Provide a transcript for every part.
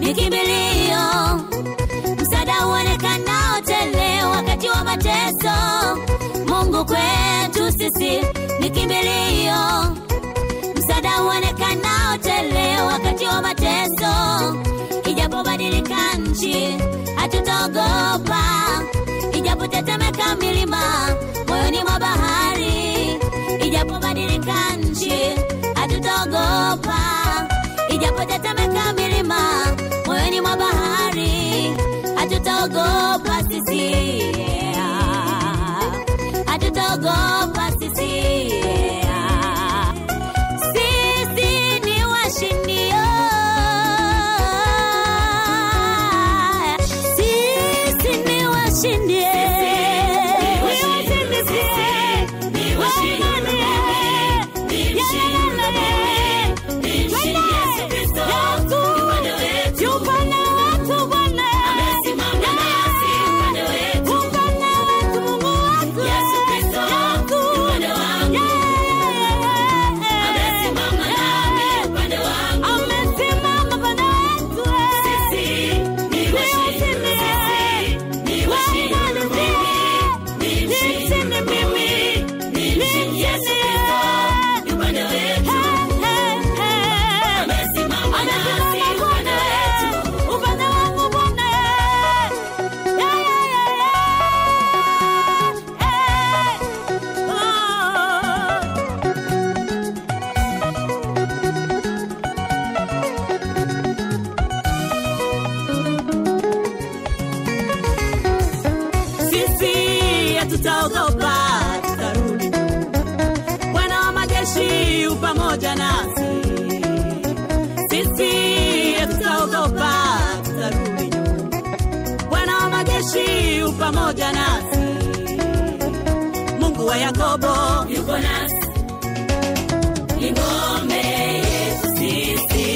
ni kimbilio, msaada uonekanao tele wakati wa mateso. Mungu kwetu sisi ni kimbilio, msaada uonekanao tele wakati wa mateso. Ijapobadilika nchi, hatutaogopa, ijapotetemeka milima moyoni mwa bahari, ijapobadilika nchi, hatutaogopa, ijapotetemeka milima moyoni mwa bahari, hatutaogopa sisi, hatutaogopa sisi. Sisi ni washindio, sisi ni washindi, Sisi hatutaogopa, tutarudi. Bwana wa majeshi u pamoja nasi. Sisi hatutaogopa, tutarudi. Bwana wa majeshi u pamoja nasi. Mungu wa Yakobo yuko nasi, ni ngome yetu sisi.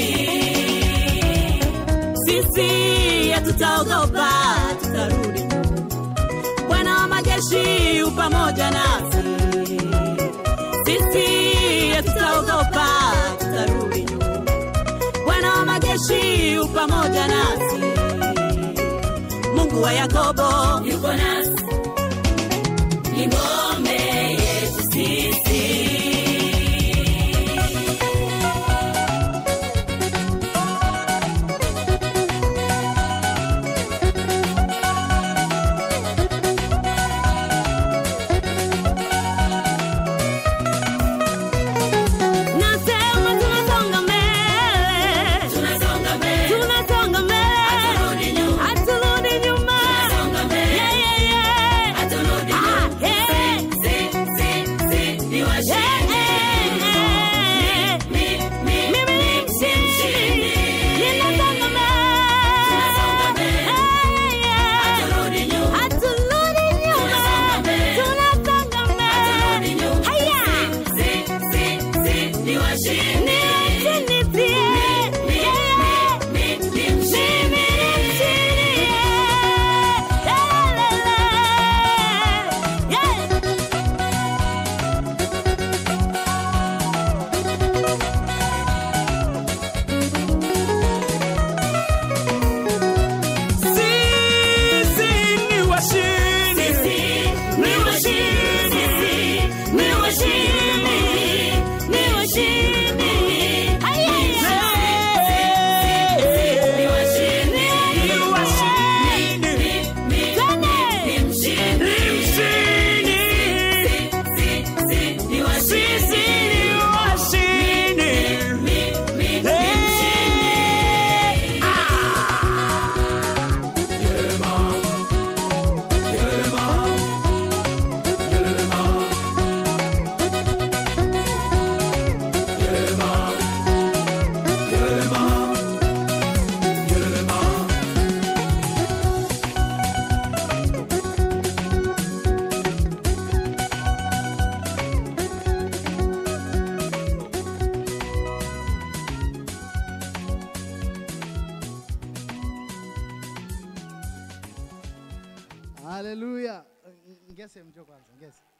Sisi hatutaogopa, tutarudi Bwana wa majeshi u pamoja nasi. Sisi hatutaogopa, tutarudi nyuma. Bwana wa majeshi u pamoja nasi. Mungu wa Yakobo yuko nasi, ni ngome yetu sisi. Nasema tunasonga mbele, tunasonga mbele, tunasonga mbele, haturudi nyuma, haturudi nyuma, tunasonga mbele, yeah, yeah, yeah, haturudi nyuma, ah, yeah, si, si, si, ni washindi, yeah, yeah, mi, mi, mimi ni mshindi, ninasonga mbele, tunasonga mbele, yeah, yeah, haturudi nyuma, haturudi nyuma, tunasonga mbele, tunasonga mbele, haturudi nyuma, haya, si, si, si, ni washindi, ni washindi pia, yeah, mi, mi, mi, mshindi, mshindi, yeah, la, la, la, yeah. Sisi ni washindi. Ni washindi. Ni washindi. Ni washindi. Ni washindi. Ni washindi. Ni mshindi. Ni washindi. Sisi ni washindi. Hey. Haleluya. Ngese mjo kwanza, ngese.